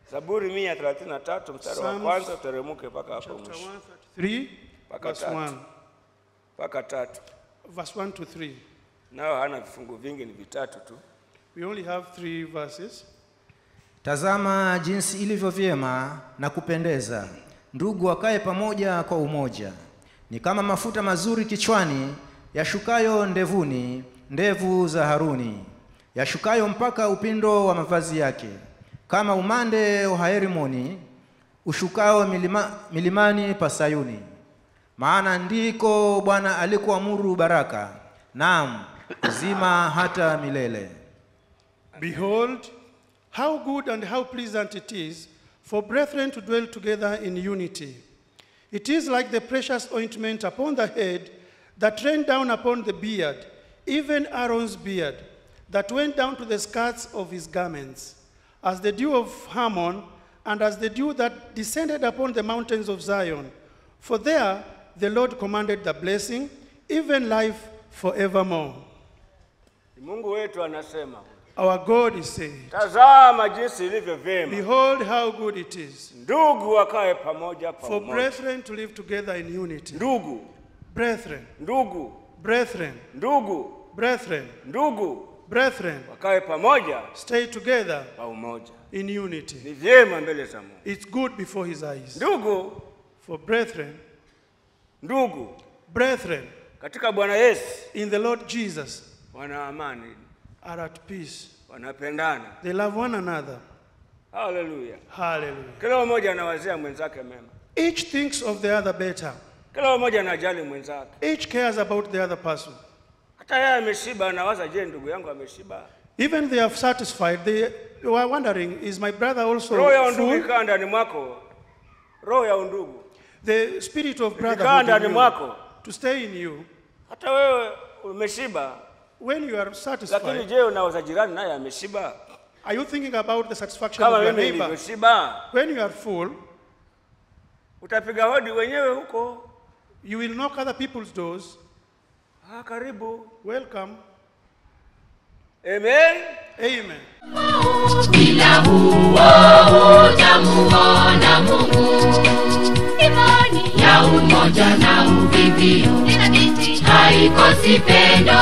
Zaburi mia thelathini na tatu mstari wa Psalms kwanza uteremke mpaka hapo Chapter mwisho 133, Mpaka verse tatu. 1. mpaka tatu. Verse 1 to 3. Nao hana vifungu vingi, ni vitatu tu. We only have three verses. Tazama jinsi ilivyo vyema na kupendeza ndugu wakae pamoja kwa umoja. Ni kama mafuta mazuri kichwani yashukayo ndevuni, ndevu za Haruni, yashukayo mpaka upindo wa mavazi yake, kama umande wa Herimoni ushukao milima, milimani pa Sayuni. Maana ndiko Bwana alikuamuru baraka, naam uzima hata milele. Behold, how good and how pleasant it is for brethren to dwell together in unity. It is like the precious ointment upon the head that rained down upon the beard, even Aaron's beard, that went down to the skirts of his garments, as the dew of Hermon, and as the dew that descended upon the mountains of Zion. For there the Lord commanded the blessing, even life forevermore. Mungu wetu anasema, Our God is saying, tazama jinsi ilivyo vyema Behold how good it is ndugu wakae pamoja kwa for umoja. brethren to live together in unity. Ndugu, Brethren, ndugu, brethren, ndugu, brethren, ndugu brethren, wakae pamoja stay together kwa umoja. in unity. Ni vyema mbele za Mungu. It's good before his eyes. Ndugu, For brethren, ndugu brethren katika Bwana Yesu in the Lord Jesus wana amani, are at peace. wanapendana. They love one another. Haleluya! Hallelujah. Kila mmoja anawazia mwenzake mema, Each thinks of the other better. kila mmoja anajali mwenzake. Each cares about the other person. Hata yeye ameshiba, anawaza, je, ndugu yangu ameshiba? Even they are satisfied, they were wondering, is my brother also Roho ya undugu full? ikaa ndani mwako, roho ya undugu The spirit of ikaa brotherhood ndani in you, mwako, to stay in you. hata wewe umeshiba, When you are lakini satisfied, je, unawaza jirani naye ameshiba are you thinking about the satisfaction kama of your mimi neighbor? nilivyoshiba? When you are full, Utapiga hodi wenyewe huko, you will knock other people's doors. ah, karibu. Welcome. Amen. Amen. bila huo utamuona Mungu. Imani ya umoja na uvivio haikosi pendo,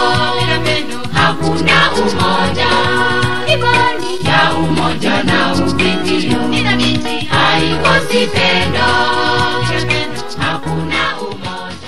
hakuna umoja. Imani ya umoja na uvivio haikosi pendo,